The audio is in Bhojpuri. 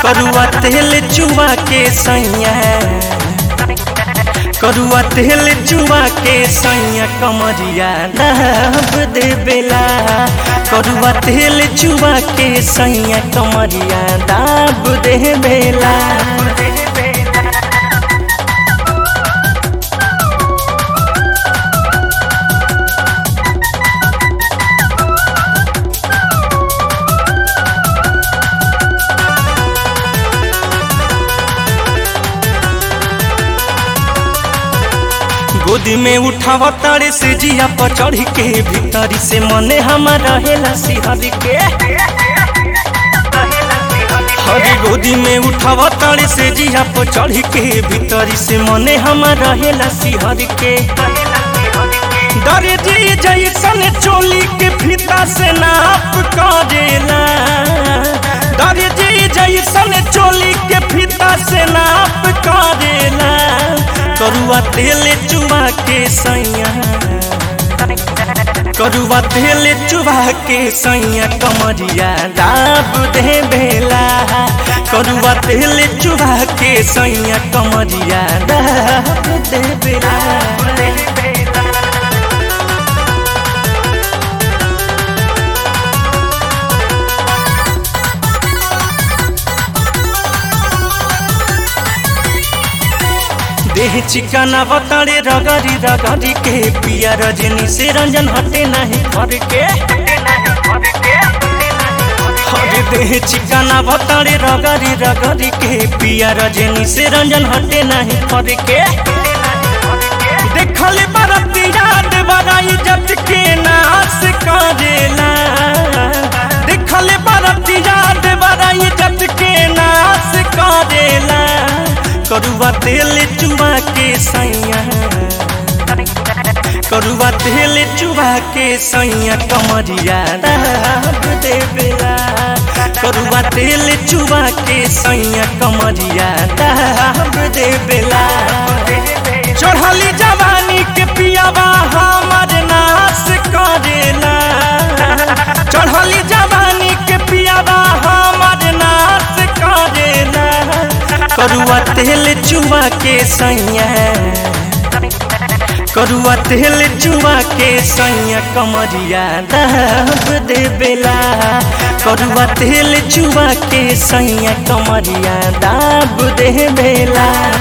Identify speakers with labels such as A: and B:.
A: करुआ तेल चुआ के सैया करुआ तेल चुआ के सैया कमरिया दाब दे बेला करुआ तेल चुआ के सैया कमरिया दाब दे बेला गोदी में उठावा तारे से जिया पर चढ़ के भीतरी से मने हमार रहेला सिहर के हरी गोदी में उठावा तारे से जिया पर चढ़ के भीतरी से मने हमार रहेला सिहर के डरे जी जैसन चोली के फीता से नाप करेला डरे जी जैसन चोली के फीता से नाप करेला करुआ तेल चुबा के सैया करुआ तेल चुबा के सैया कमरिया दाब दे बेला करुआ तेल चुबा के सैया कमरिया दाब दे बेला देह चिकना बताड़े रगड़ी रगड़ी के पिया रजनी से रंजन हटे नहीं घर के हरे देह चिकना बताड़े रगड़ी रगड़ी के पिया रजनी से रंजन हटे नहीं घर के देखल बरतिया देवराई जट के नाश करेला देखल बरतिया देवराई जट के नाश करेला करुआ तेल चुबा के सैया करुआ तेल चुबा के सैया कमरिया दाब दे बेला करुआ तेल चुबा के सैया कमरिया दाब दे बेला चढ़ली जवानी के पियावा हमर नाश करेला चढ़ली जवानी के पियावा हमर नाश करेला करुआ तेल चुआ के सैया करुआ तेल चुआ के सैया कमरिया दाब दे बेला करुआ तेल चुआ के सैया कमरिया दाब दे बेला